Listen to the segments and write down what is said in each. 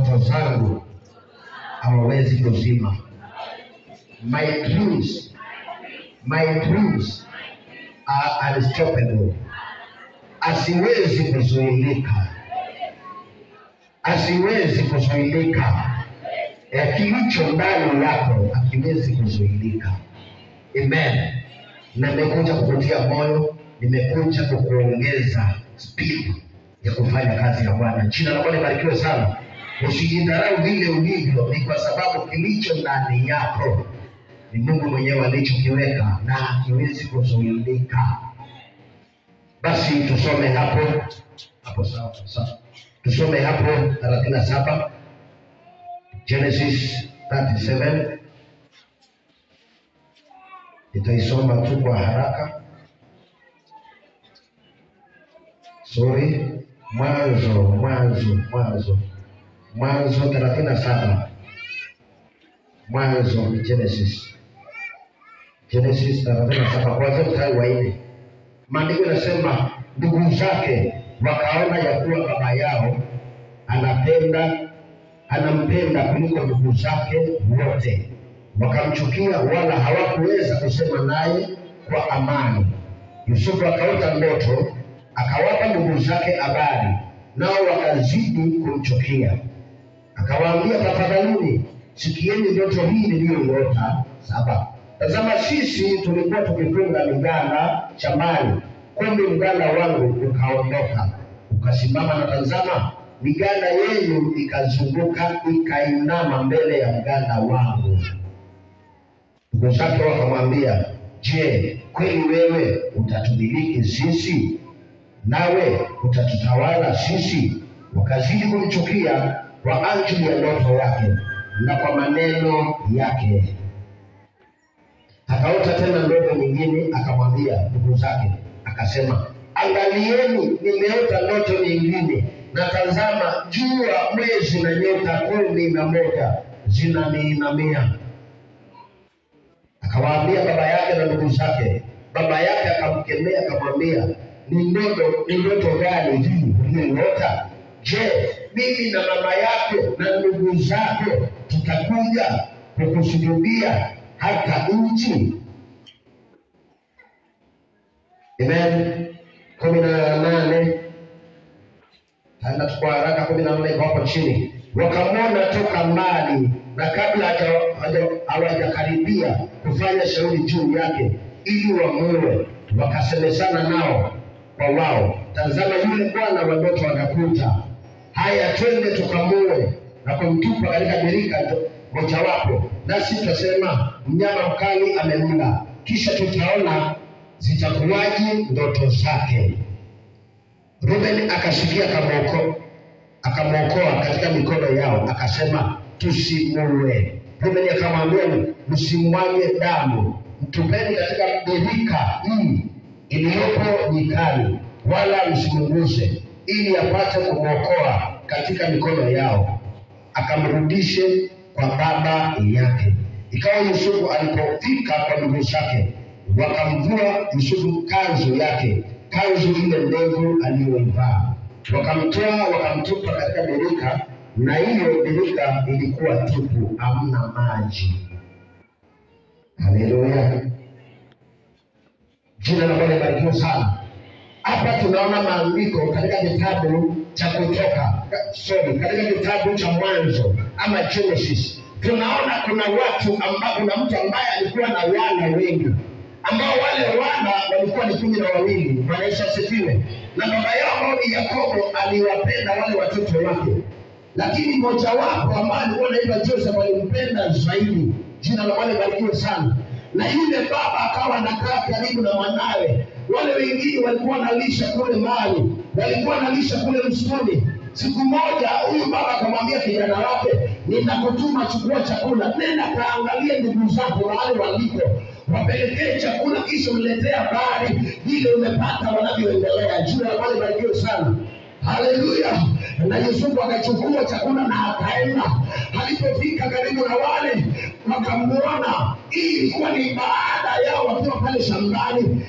ndoto zangu hawawezi kuzima. My dreams, my dreams are unstoppable. Asiwezi kuzuilika, asiwezi kuzuilika. Ya kilicho ndani yako hakiwezi kuzuilika. Amen. Na nimekuja kukutia moyo, nimekuja kukuongeza speed ya kufanya kazi ya Bwana. Jina la Bwana libarikiwe sana. Usijidharau vile ulivyo, ni kwa sababu kilicho ndani yako ni Mungu mwenyewe alichokiweka na hakiwezi kuzuilika. Basi tusome hapo hapo, sawa sawa, tusome hapo 37 Genesis 37 Nitaisoma tu kwa haraka. Sorry, Mwanzo, Mwanzo, Mwanzo, Mwanzo thelathini na saba. Mwanzo ni Genesis, Genesis thelathini na saba kwanzia mstari wa nne. Maandiko yanasema ndugu zake wakaona ya kuwa baba yao anapenda anampenda kuliko ndugu zake wote, wakamchukia, wala hawakuweza kusema naye kwa amani. Yusufu akaota ndoto, akawapa ndugu zake habari, nao wakazidi kumchukia. Akawaambia, tafadhalini sikieni ndoto hii niliyoiota. Saba. Tazama, sisi tulikuwa tukifunga miganda shambani, kumbe mganda wangu ukaondoka ukasimama, na tazama, miganda yenu ikazunguka ikainama mbele ya mganda wangu. Ndugu zake wakamwambia, je, kweli wewe utatumiliki sisi, nawe utatutawala sisi? Wakazidi kumchukia kwa ajili ya ndoto yake na kwa maneno yake. Akaota tena ndoto nyingine, akamwambia ndugu zake, akasema, angalieni, nimeota ndoto nyingine, na tazama, jua, mwezi na nyota kumi na moja zinaniinamia. Akawaambia baba yake na ndugu zake. Baba yake akamkemea akamwambia, ni ndoto ni ndoto gani hii uliyoota? Je, mimi na mama yako na ndugu zako tutakuja kukusujudia hata nchi? Amen. kumi na nane taenda tu kwa haraka. kumi na nane iko hapo chini. Wakamwona toka mbali, na kabla haja- haja- hawajakaribia kufanya shauri juu yake ili wamuue, wakasemezana nao kwa wao, tazama, yule bwana wa ndoto anakuja, haya, twende tukamue na kumtupa katika birika to- mojawapo, nasi tutasema mnyama mkali amemla, kisha tutaona zitakuwaje ndoto zake. Ruben akasikia akamwoko- akamwokoa katika mikono yao, akasema tusimue. Ruben akamwambia msimwage damu, mtupeni katika birika hii iliyopo nyikani, wala msimguze, ili apate kumwokoa katika mikono yao, akamrudishe kwa baba yake. Ikawa Yusufu alipofika kwa ndugu zake, wakamvua Yusufu kanzu yake, kanzu ile ndefu aliyoivaa, wakamtoa wakamtupa katika birika, na hiyo birika ilikuwa tupu, hamna maji. Haleluya, jina la Bwana libarikiwe sana. Hapa tunaona maandiko katika kitabu cha Kutoka, sorry, katika kitabu cha Mwanzo ama Genesis, tunaona kuna watu ambao, kuna mtu ambaye alikuwa na wana wengi, ambao wale wana walikuwa ni kumi na wawili. Bwana Yesu asifiwe. Na baba yao ambao ni Yakobo aliwapenda wale watoto wake, lakini mmojawapo ambaye alikuwa anaitwa Joseph alimpenda zaidi. Jina la Bwana libarikiwe sana. Na yule baba akawa anakaa karibu na mwanawe. Wale wengine walikuwa wanalisha kule mali, walikuwa wanalisha kule msituni. Siku moja huyu baba akamwambia kijana wake, ninakutuma chukua chakula, nenda kaangalie ndugu zako mahali waliko, wapelekee chakula, kisha uniletee habari vile umepata wanavyoendelea. Jina la Bwana libarikiwe sana. Haleluya! Na Yusufu akachukua chakula na akaenda. Alipofika karibu na wale wakamwona, hii ilikuwa ni baada yao wakiwa pale shambani.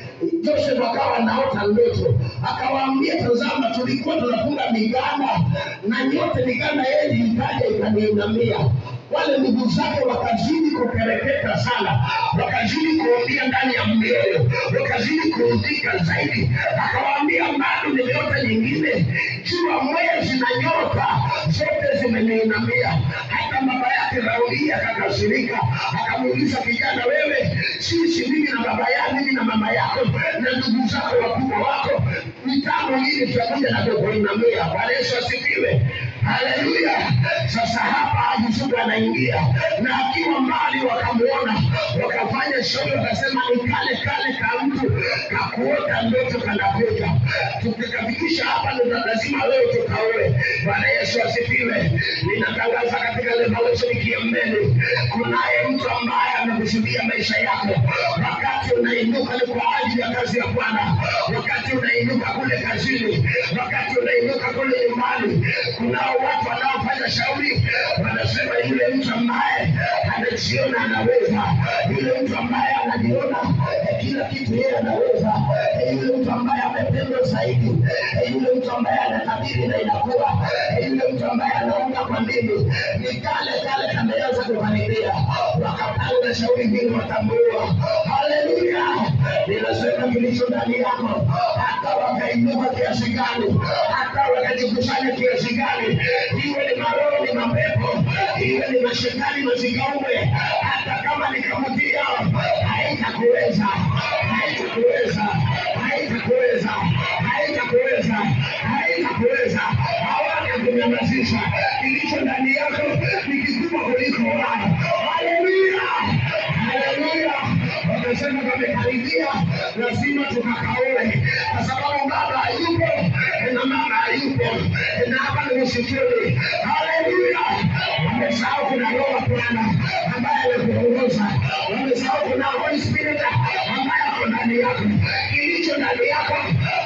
Joseph akawa anaota ndoto, akawaambia, tazama, tulikuwa tunafunga miganda na nyote miganda yenu ikaja ikaniinamia. Wale ndugu zake wakazidi kukereketa sana, wakazidi kuumia ndani ya mioyo, wakazidi kuudhika zaidi. Akawaambia, bado nimeota nyingine, jua, mwezi na nyota zote zimeniinamia. Hata baba yake Rauli akakasirika, akamuuliza kijana, wewe sisi, mimi na baba yako, mimi na mama yako na ndugu zako wakubwa wako, mitambo hili tutakuja na kukuinamia. Bwana Yesu asifiwe, haleluya. Sasa hapa Yusufu anaingia na akiwa mbali, wakamwona wakafanya shauri, wakasema ni kale kale ka mtu kakuota ndoto kanakuja, tukikafikisha hapa ndo lazima leo tukaoe. Bwana Yesu asifiwe. Ninatangaza katika Revelation Kiembeni, kunaye mtu ambaye amekusudia maisha yako. Wakati unainuka ni kwa ajili ya kazi ya Bwana, wakati unainuka kule kazini, wakati unainuka kule nyumbani, kunao watu wanaofanya shauri, wanasema yule mtu ambaye anajiona anaweza, yule mtu ambaye anajiona eh, kila kitu yeye anaweza, eh, yule mtu ambaye amependwa zaidi, eh, yule mtu ambaye anatabiri na inakuwa, eh, yule mtu ambaye anaomba kwa ndimi, ni kale kale kameanza kukaribia, wakapanga shauri hili watambua. Haleluya! Ninasema kilicho ndani yako, hata wakainuka kiasi gani, hata wakajikusanya kiasi gani, iwe ni maroho, ni mapepo, iwe ni mashetani mazigaume, hata kama ni kamuti yao, haitakuweza, haitakuweza, haitakuweza, haitakuweza, haitakuweza, hawatakunyamazisha. Kilicho ndani yako ni kikubwa kuliko wao. Haleluya, haleluya. Wakasema kamekaribia, lazima tukakaoe, kwa sababu baba hayupo na mama hayupo, na hapa ni msituni. Haleluya, wamesahau kuna roho wa Bwana ambaye anakuongoza, wamesahau kuna Holy Spirit ambaye ako ndani yako. Kilicho ndani yako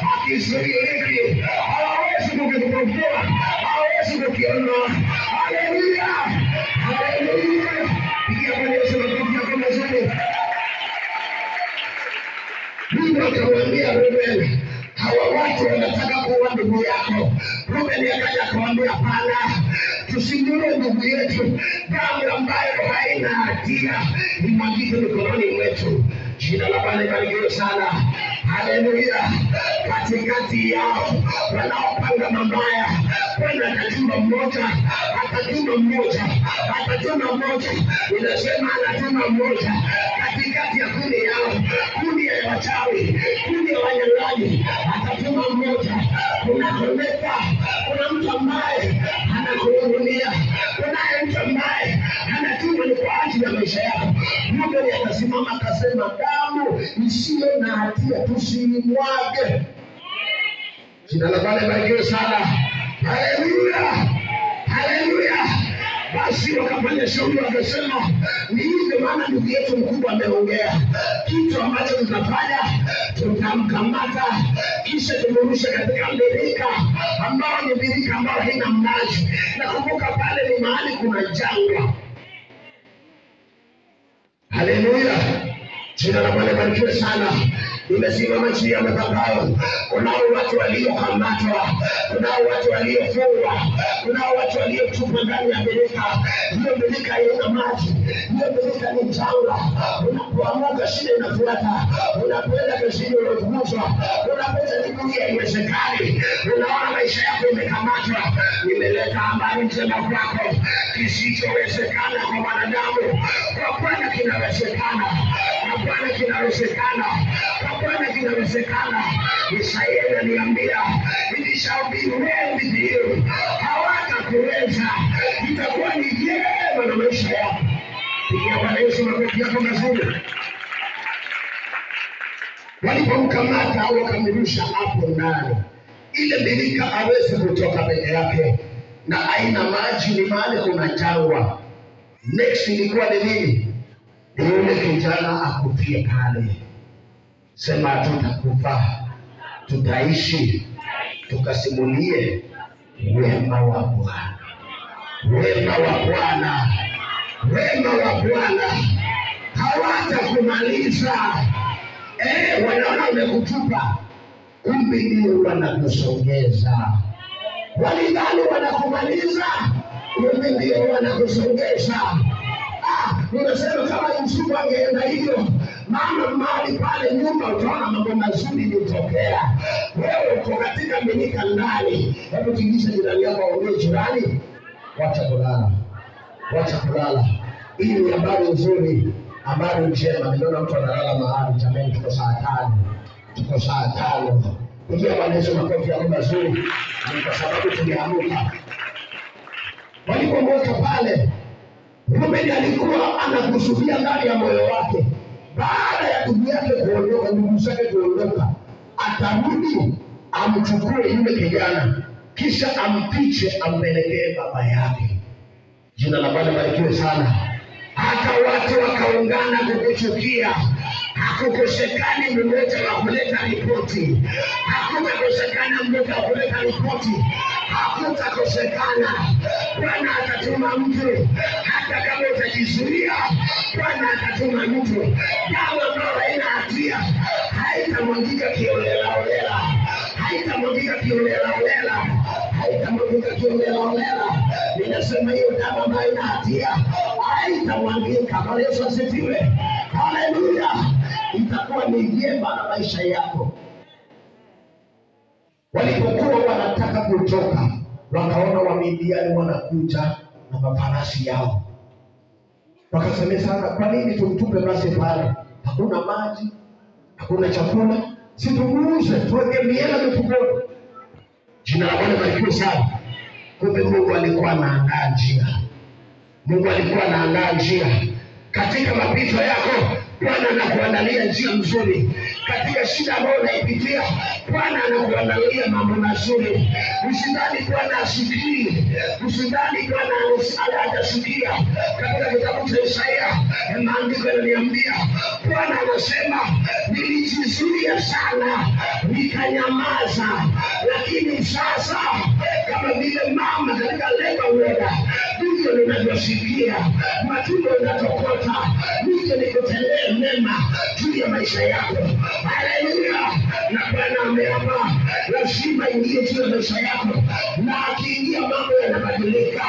hakizuiliki, hawawezi kukipokea, hawawezi kukiondoa. Haleluya, haleluya. Pigia Bwana Yesu makofi yako mazuri. Mungu akamwambia Reuben, hawa watu wanataka kuua ndugu yako. Reuben akaja akamwambia, hapana, tusimuue ndugu yetu, damu ambayo haina hatia imwagike mikononi mwetu. Jina la Bwana libarikiwe sana. Haleluya! Katikati yao wanaopanga mabaya, Bwana atatuma mmoja, atatuma mmoja, atatuma mmoja. Inasema anatuma mmoja katikati ya kundi yao, kundi ya wachawi, kundi ya wanyang'anyi, atatuma mmoja. Kuna konekta, kuna mtu ambaye anakuhudumia, kunaye mtu ambaye anatuma ni kwa ajili ya maisha yako. Rubeni akasimama akasema, damu isiyo na hatia tusiimwage. Jina la Bwana libarikiwe sana. Haleluya, haleluya. Basi wakafanya shauri, wakasema ni hivyo, maana ndugu yetu mkubwa ameongea kitu ambacho tutafanya, tutamkamata kisha tumrushe katika birika ambao ni birika ambao haina maji. Nakumbuka pale ni mahali kuna jangwa. Haleluya, jina la Bwana libarikiwe sana. Nimesimama chini ya madhabahu. Kunao watu waliokamatwa, kunao watu waliofungwa, kunao watu waliotupwa ndani ya birika. Hiyo birika haina maji, hiyo birika ni jangwa. Unapoamuka shida inafuata, unapoenda kazini unafukuzwa, unapoenda miguu haiwezekani, unaona maisha yako imekamatwa. Nimeleta habari njema kwako, kisichowezekana kwa wanadamu, kwa Bwana kinawezekana, kwa Bwana kinawezekana, kwa Bwana kinawezekana. Isaya ananiambia it shall be well with you, hawatakuweza, itakuwa ni vyema na maisha yako. Pigia Bwana Yesu makofi yako mazuri. Walipomkamata wakamrusha hapo ndani, ile birika awezi kutoka peke yake, na haina maji, ni mahali kuna jangwa. Next ilikuwa ni nini? Ni yule kijana akufie pale. Sema tutakufa, tutaishi, tukasimulie wema wa Bwana, wema wa Bwana, wema wa Bwana. Hawatakumaliza, eh, wanaona wamekutupa, kumbe ndio wanakusongeza. Walidhani wanakumaliza, kumbe ndio wanakusongesha. Ah, Unasema kama Yusufu angeenda hivyo, mama mahali pale nyuma, utaona mambo mazuri ilitokea. Wewe uko katika minika ndani, hebu tingisha jirani yako, waambie jirani, wacha kulala, wacha kulala. Hii ni habari nzuri, habari njema. Niliona mtu analala mahali, jamani, tuko saa tano, tuko saa tano. Pigia Bwana Yesu makofi yako mazuri, ni kwa sababu tumeamka. Walipomweka pale Rubeni alikuwa anakusudia ndani ya moyo wake, baada ya ndugu yake kuondoka, ndugu zake kuondoka, atarudi amchukue yule kijana, kisha ampiche ampelekee baba yake. Jina la Bwana barikiwe sana. Hata watu wakaungana kukuchukia, hakukosekani mmoja wa kuleta ripoti, hakutakosekana mmoja wa kuleta ripoti, hakutakosekana. Bwana atatuma mtu, hata kama utajizuia, Bwana atatuma mtu. Damu ambayo haina hatia haitamwagika kiolelaolela, haitamwagika kiolelaolela, haitamwagika kiolelaolela. Ninasema hiyo damu ambayo haina hatia haitamwagika. Bwana Yesu asifiwe, haleluya. Itakuwa ni vyema na maisha yako. Walipokuwa wanataka kutoka, wakaona Wamidiani wanakuja na mafarasi yao, wakasemezana, kwa nini tumtupe basi pale? Hakuna maji, hakuna chakula, si tumuuze, tuweke miela mifukoni. Jina la Bwana barikiwe sana. Kumbe Mungu alikuwa anaandaa njia. Mungu alikuwa anaandaa njia katika mapito yako. Bwana anakuandalia njia nzuri katika shida ambayo unaipitia. Bwana anakuandalia mambo mazuri. Usidhani Bwana asikii, usidhani Bwana hajasikia. Katika kitabu cha Isaia maandiko yananiambia, Bwana anasema nilijizuia sana nikanyamaza, lakini sasa kama vile mama katika leba uoga, ndivyo ninavyosikia matunda unatokota, nije nikutendee mema juu ya maisha yako. Haleluya! Na Bwana ameapa lazima ingie juu ya maisha yako, na akiingia mambo yanabadilika.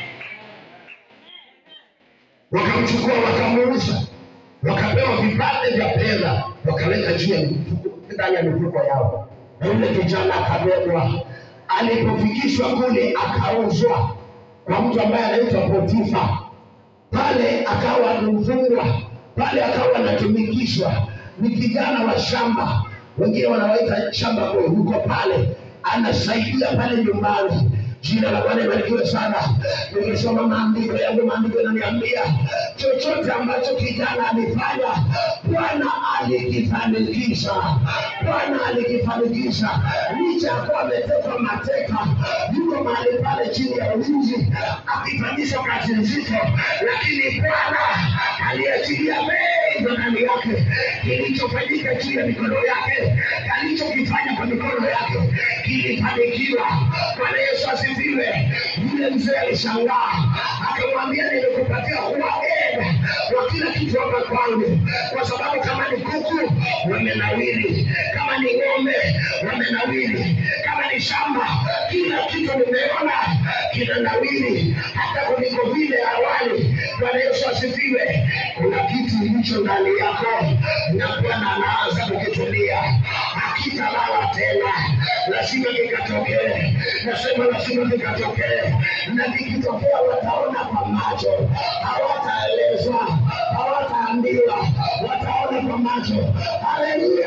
Wakamchukua wakamuuza, wakapewa vipande vya fedha, wakaweka juu ya mifuko, ndani ya mifuko yao, na yule kijana akabebwa. Alipofikishwa kule, akauzwa kwa mtu ambaye anaitwa Potifa pale akawa mfungwa pale, akawa anatumikishwa. Ni kijana wa shamba, wengine wanawaita shamba boy, yuko pale anasaidia pale nyumbani. Jina la Bwana ibarikiwe sana. Nikisoma maandiko yangu, maandiko yananiambia chochote ambacho kijana alifanya, Bwana alikifanikisha. Bwana alikifanikisha, licha ya kuwa ametekwa mateka, yuko mahali pale chini ya ulinzi akifanyishwa kazi nzito, lakini Bwana aliachilia mengi ndani yake. Kilichofanyika juu ya mikono yake, alichokifanya kwa mikono yake kilifanikiwa. Bwana Yesu asifiwe. Yule mzee alishangaa, akamwambia nimekupatia kuwa eda wa kila kitu hapa kwangu, kwa sababu kama ni kuku wamenawiri, kama ni ng'ombe wamenawiri, kama ni shamba, kila kitu nimeona kinanawiri, hata kuliko vile awali. Bwana Yesu asifiwe. Kuna kitu kilicho ndani yako na Bwana anaanza kukitumia, hakitalala tena, lazima kikatokee. Nasema lazima kikatokee, na kikitokea wataona kwa macho, hawataelezwa, hawataambiwa, wataona kwa macho. Haleluya!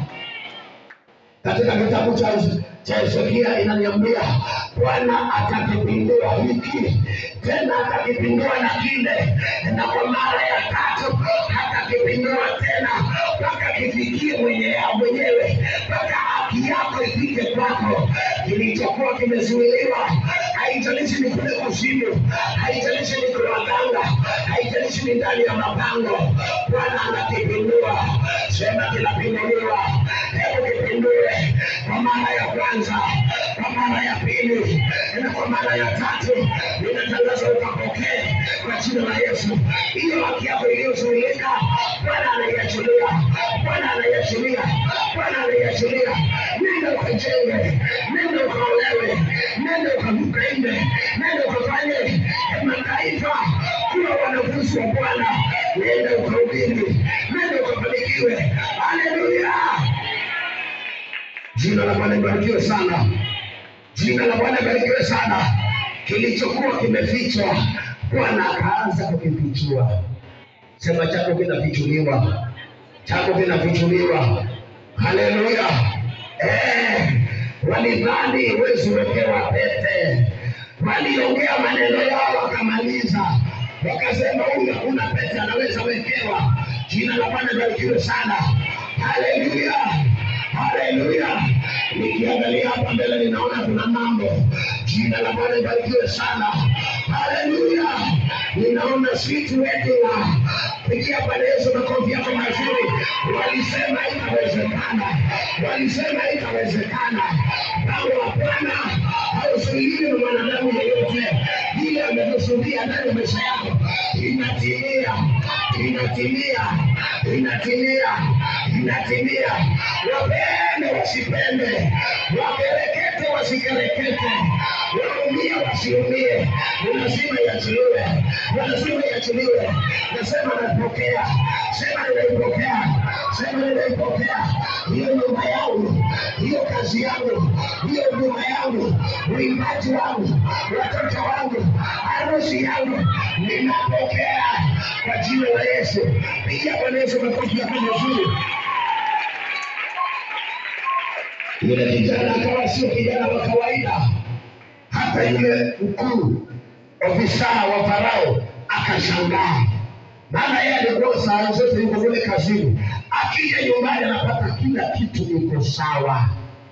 katika kitabu cha cha Hezekia inaniambia Bwana atakipindua hiki tena atakipindua na kile, na kwa mara ya tatu atakipindua tena mpaka kifikie mwenye mwenyewe, mpaka haki yako ifike kwako. Kilichokuwa kimezuiliwa, haijalishi ni kule kuzimu, haijalishi ni kwa waganga, haijalishi ni ndani ya mapango, Bwana anakipindua. Sema kinapinduliwa, hebu kipindue kwa mara ya kwanza, kwa mara ya pili na kwa mara ya tatu. Ninatangaza ukapokee kwa jina la Yesu. Hiyo haki yako iliyozuilika, Bwana anaiachilia, Bwana anaiachilia, Bwana anaiachilia. Nenda ukajenge, nenda ukaolewe, nenda ukapende, nenda ukafanye mataifa kuwa wanafunzi wa Bwana, nenda ukahubiri, nenda ukafanikiwe. Haleluya! Jina la Bwana libarikiwe sana. Jina la Bwana libarikiwe sana. Kilichokuwa kimefichwa, Bwana akaanza kukifichua. Sema chako kinafichuliwa, chako kinafichuliwa. Haleluya! Eh, walidhani huwezi wekewa pete, waliongea maneno yao wakamaliza, wakasema huyu hakuna pete anaweza wekewa. Jina la Bwana libarikiwe sana. Haleluya! Haleluya! Nikiangalia hapa mbele ninaona kuna mambo. Jina la Bwana libarikiwe sana. Haleluya! Ninaona sweet wedding. Pigia Bwana Yesu makofi yako mazuri. Walisema haitawezekana, walisema haitawezekana. Mpango wa Bwana hauzuiliwi na mwanadamu yeyote. Ile amekusudia ndani ya maisha yako inatimia, inatimia, inatimia, inatimia. Wapende wasipende, wakerekete wasikerekete, waumie wasiumie, ni lazima iachiliwe, ni lazima iachiliwe. Nasema napokea, sema ninaipokea, sema ninaipokea hiyo nyumba yangu, hiyo kazi yangu, hiyo huduma yangu, uimbaji wangu, watoto wangu, harusi yangu, ninapokea kwa jina la Yesu. Piga Bwana Yesu makofi yako mazuri. Yule kijana akawa sio kijana wa kawaida, hata yule mkuu ofisa wa Farao akashangaa, maana yeye alikuwa saa zote yuko kule kazini, akija nyumbani anapata kila kitu iko sawa.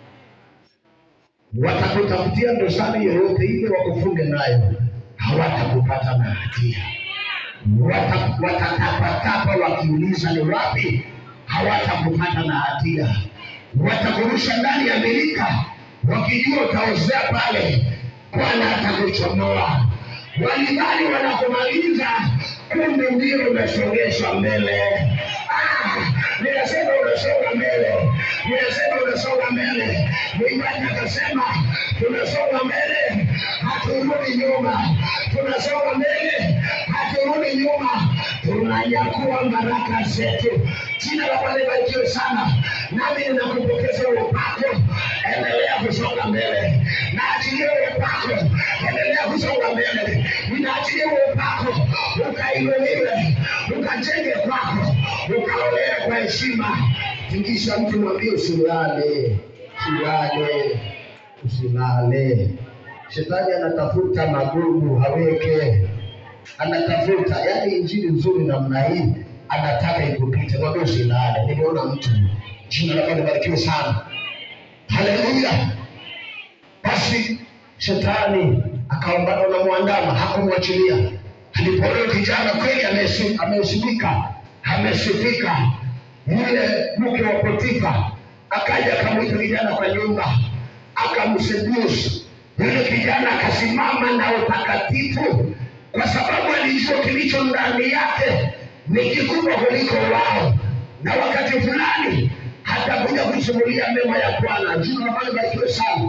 Watakutafutia dosari yoyote ile wakufunge nayo, hawatakupata na hatia. Wata- Watatapatapa wakiuliza ni wapi, hawatakupata na hatia. Watakurusha ndani ya birika, wakijua utaozea pale, Bwana atakuchomoa. Walidhani wanakumaliza, kumbe ndio unasogeshwa mbele. Ah, ninasema unasonga mbele, ninasema unasonga mbele. Mwimbaji akasema tunasonga mbele, haturudi nyuma, tunasonga mbele, haturudi nyuma, tunanyakua baraka zetu. Jina la Bwana libarikiwe sana. Nami ninakupokeza upako, endelea kusonga mbele. Naachilia upako, endelea kusonga mbele. Ninaachilia upako, ukainuliwe, ukajenge kwako, ukaolewe kwa heshima. Tingisha mtu, mwambie usilale, usilale, usilale. Shetani anatafuta magugu haweke anatafuta yani injili nzuri namna hii anataka ikupite mwambie usilale nimeona mtu jina la Bwana libarikiwe sana haleluya basi shetani akaombana na mwandama hakumwachilia alipoona kijana kweli amesi- ameheshimika amesifika yule mke wa Potifa akaja akamwita kijana kwa nyumba akamseduce yule kijana akasimama na utakatifu kwa sababu alijua kilicho ndani yake ni kikubwa kuliko wao, na wakati fulani atakuja kusimulia mema ya Bwana. Jina la Bwana libarikiwe sana,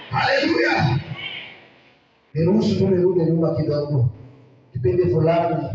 haleluya. Niruhusu tu nirudi nyuma kidogo. Kipindi fulani